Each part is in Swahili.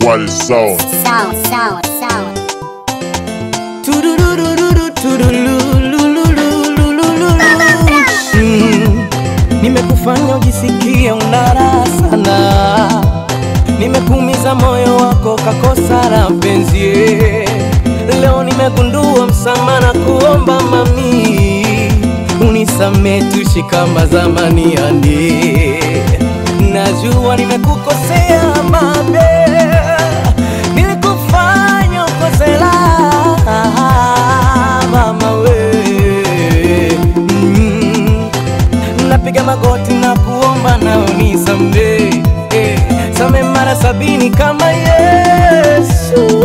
Qual sound? Sound, sound, sound. Tururururu, turulululululululu. Mm, Nimekufanya ujisikie unara sana, nimekuumiza moyo wako kakosa la mpenzi. Leo nimegundua msamaha na kuomba mami, unisame tuishi kama zamani yani. Najua nimekukosea mabe, nilikufanya ukose raha mama we mm. Napiga magoti na kuomba na unisamee eh, same mara sabini kama Yesu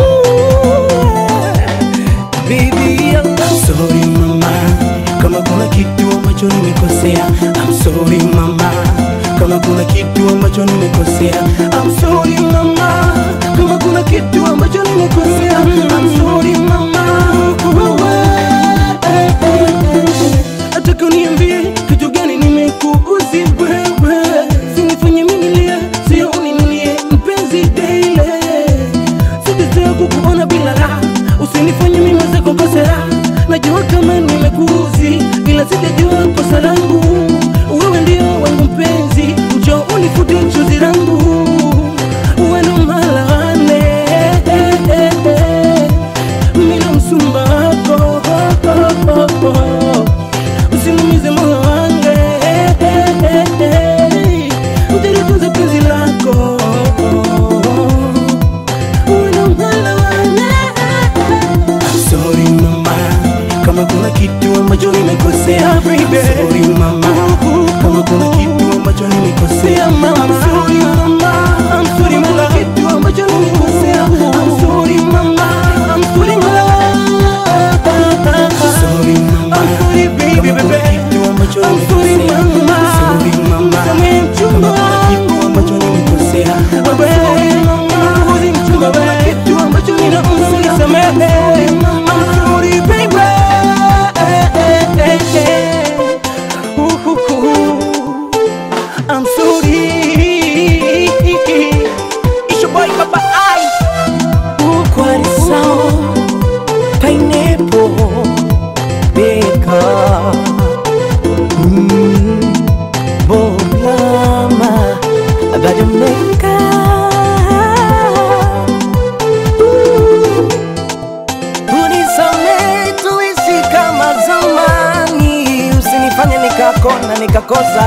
Baby, I'm sorry mama, kama kuna kitu ambacho nimekosea. I'm sorry mama, kama kuna kitu ambacho nimekosea. I'm sorry mama, kama kuna kitu ambacho nimekosea. I'm sorry mama. Nataka uniambie kitu gani nimekuuzi wewe, sinifanye mimi lia, sio uninunie mpenzi daily Sijazoea kukuona bila raha, usinifanye mimi mwenzako kose raha. Najua kama nimekuuzi, ila sijajua kosa langu. Wewe ndio wangu mpenzi, njoo unifute chozi langu. Uwe ndo malane, mimi ndo msumba wako, usinumize moyo wangu, utalitunza penzi lako Sorry mama, kama kuna kitu ambacho nimekosea baby. Sorry mama, kama kuna kitu ambacho nimekosea mama. I'm sorry mama, I'm sorry mama, kitu ambacho nimekosea. I'm sorry mama, I'm sorry mama. Sorry mama, I'm sorry baby baby. Kitu ambacho I'm sorry mama, sorry mama. Kama mchumba kitu ambacho nimekosea. Wewe mama, uzi mchumba wewe. Kitu ambacho ninaumba unisamehe. I'm sorry baby. I'm sorry. It's your boy Papa Ice. Ukwari sound. Pineapple. Baker. Mm. Boblama. Abadameka. Unisamehe tuishi kama zamani, usinifanye nikakona nikakosa